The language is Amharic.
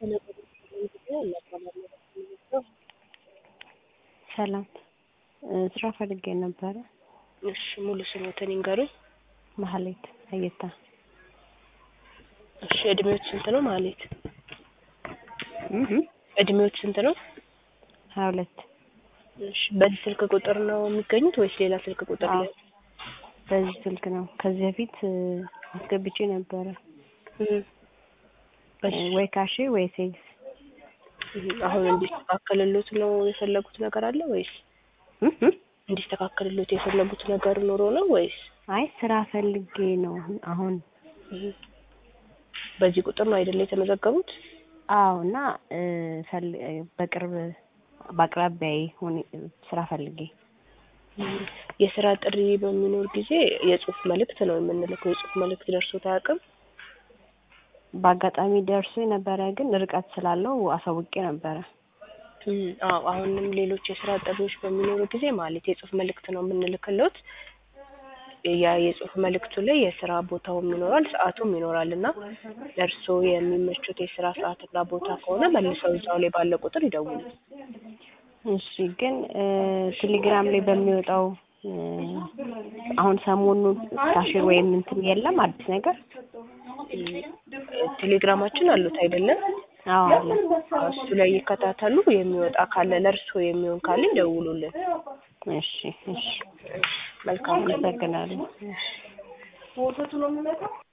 ሰላም ስራ ፈልጌ ነበረ። እሺ ሙሉ ስሞትን ይንገሩኝ? ማህሌት አየታ። እሺ እድሜዎት ስንት ነው ማህሌት? እህ እድሜዎት ስንት ነው? ሀያ ሁለት እሺ በዚህ ስልክ ቁጥር ነው የሚገኙት ወይስ ሌላ ስልክ ቁጥር አዎ ላይ? በዚህ ስልክ ነው። ከዚህ በፊት አስገብቼ ነበረ እህ እሺ ወይ ካሽ ወይ ሴልስ። እህ አሁን እንዲስተካከልሎት ነው የፈለጉት ነገር አለ ወይስ እህ እንዲስተካከልሎት የፈለጉት ነገር ኖሮ ነው ወይስ? አይ ስራ ፈልጌ ነው አሁን። እህ በዚህ ቁጥር ነው አይደለ የተመዘገቡት? አዎ እና ፈል በቅርብ በአቅራቢያዬ ሁኔ ስራ ፈልጌ እህ የስራ ጥሪ በሚኖር ጊዜ የጽሁፍ መልእክት ነው የምንልከው። የጽሁፍ መልእክት ደርሶት አያውቅም? በአጋጣሚ ደርሶኝ ነበረ ግን ርቀት ስላለው አሳውቄ ነበረ። እህ አዎ አሁንም ሌሎች የስራ ጥሪዎች በሚኖሩ ጊዜ ማለት የጽሁፍ መልእክት ነው የምንልክልዎት። ያ የጽሁፍ መልእክቱ ላይ የስራ ቦታውም ይኖራል ሰዓቱም ይኖራል እና ለእርስዎ የሚመቹት የስራ ሰዓትና ቦታ ከሆነ መልሰው እዛው ላይ ባለ ቁጥር ይደውሉ። እሺ ግን ቴሌግራም ላይ በሚወጣው አሁን ሰሞኑን ካሽር ወይም እንትን የለም አዲስ ነገር? ቴሌግራማችን አሉት አይደለም? አዎ አለ። እሱ ላይ ይከታተሉ። የሚወጣ ካለ ለእርስዎ የሚሆን ካለ ይደውሉልን። እሺ እሺ መልካም ቀን። አመሰግናለሁ።